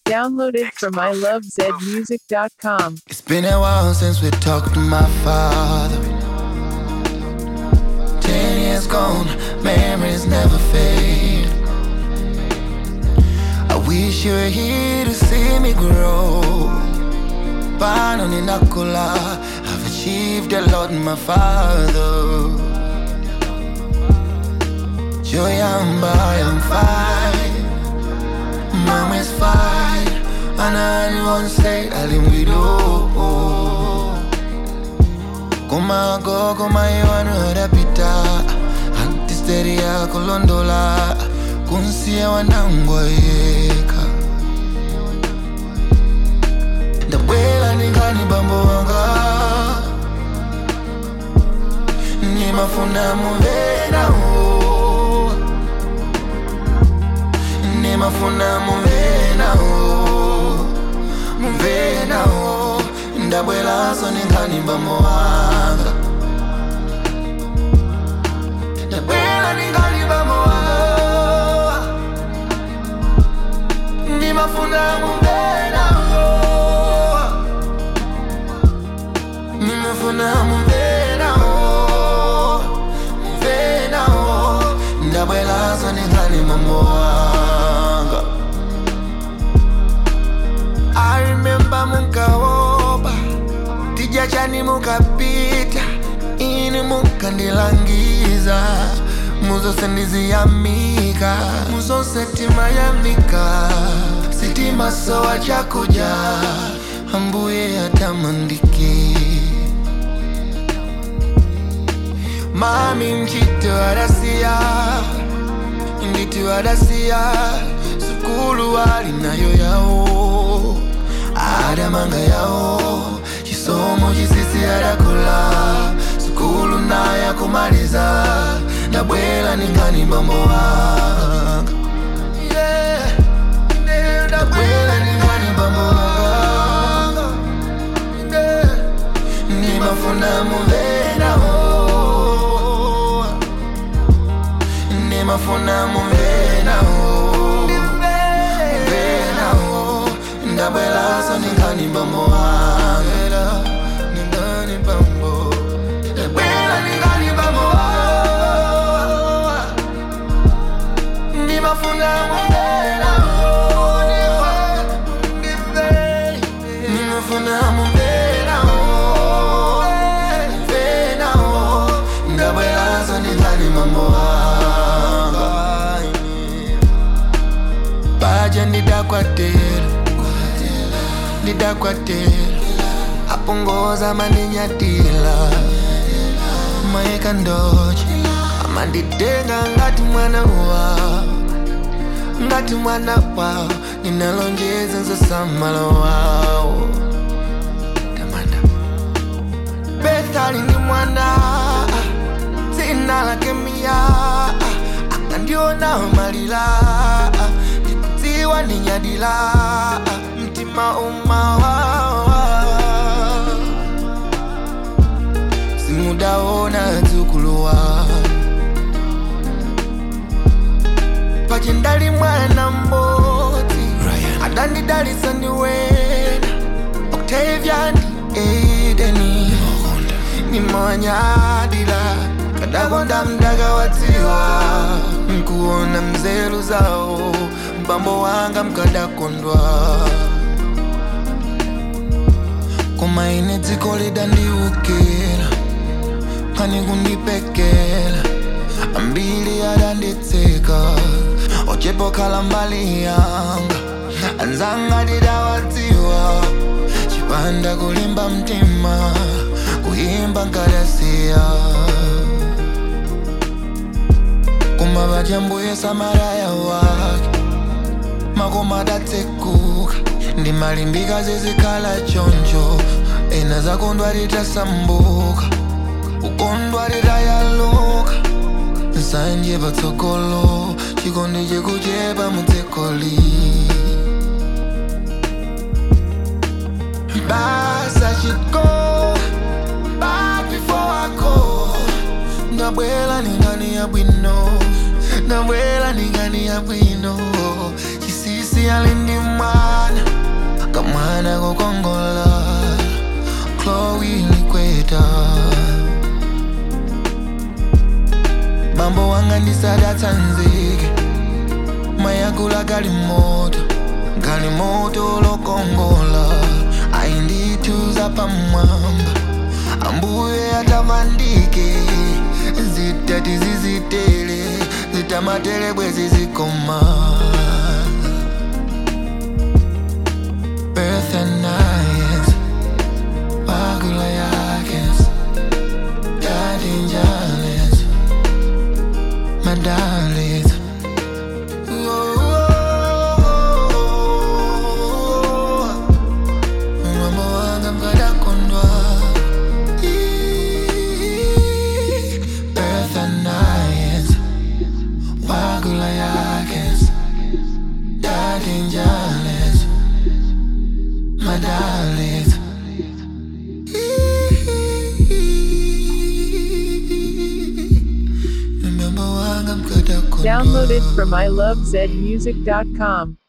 Downloaded from ilovezmusic.com. It's been a while since we talked to my father. Ten years gone, memories never fade. I wish you were here to see me grow. Pano ninakula, I've achieved a lot, my father. Joyamba, I'm fine. Mom is fine. And I won't say alimbido. Kuma go, kuma iwanu rapita. Antisteria kulondola. Kunsia wanangwa yeka. Ndabwela ningani bambo wanga. Nimafuna muvena o. Nimafuna muvena o. Muvena o. Ndabwela so ningani bambo wanga. Ndabwela ningani bambo wanga. Nimafuna muvena o. Nimefuna muvena o. Muvena o. Ndabwela so ningani bambo wanga. I remember mukaoba tija chani mukapita ini mukandilangiza muzose ndiziyamika muzose timayamika sitima sowa chakuja ambuye atamandiki mami mchito adasiya nditu adasiya sukulu alinayo yawo adamanga yawo chisomo chisisi adakula sukulu naye kumaliza ndabwela ningani bambo wanga Yeah, yeah, ndabwela ningani bambo wanga Yeah, nimafuna muvena o nimafuna muvena o muvena o ndabwela so ningani bambo wanga ningani bambo ndabwela ningani bambo wanga nimafuna muvena o nimafuna muvena o muvena o ndabwela so ningani bambo wanga baja ndidakwatela ndidakwatela apongoza mandinyatila maeka ndoche amanditenga ngati mwana wa ngati mwana wawo ninalonjeza nzosamala wawo tamanda bethali ni mwana dzina lake miya akandiona malila ndikudziwa ndinyadila mtima umawawa simudaona dzukuluwa pachindali mwana mmodzi adandidalisa ndiwena octavian edeni nimawanyadila kadakonda mdaka wadziwa nkuona mzelu zawo mbambo wanga mkadakondwa koma ine dziko lidandiukira pani kundipekela ambili adanditseka ochepokhala mbali yanga anzanga didawadziwa chipanda kulimba mtima kuyimba nkadasiya koma vachambuye samaraya wake makoma adatsekuka ndimalimbika zizikhala choncho ena zakondwa litasambuka ukondwa litayaluka nsanje patsogolo chikondi chikuchepa mutsekoli basa chiko back before I go ndabwela ningani ya bwino ndabwela ningani ya bwino chisisi alindi mwana ngokongola chloe likweta mambo wanga ndisadatsanzike mayakula galimoto galimoto lokongola ayindithuza pamwamba ambuye atamandike zitati zizitele zitamatele bwezi zikoma birth and nights bagula yakes dadinjales madalis Mambo wanga mkadakondwa Birth and nights Wagula yakes Dadinjales Madalis Mambo wanga mkadakondwa Downloaded from ilovezmusic.com.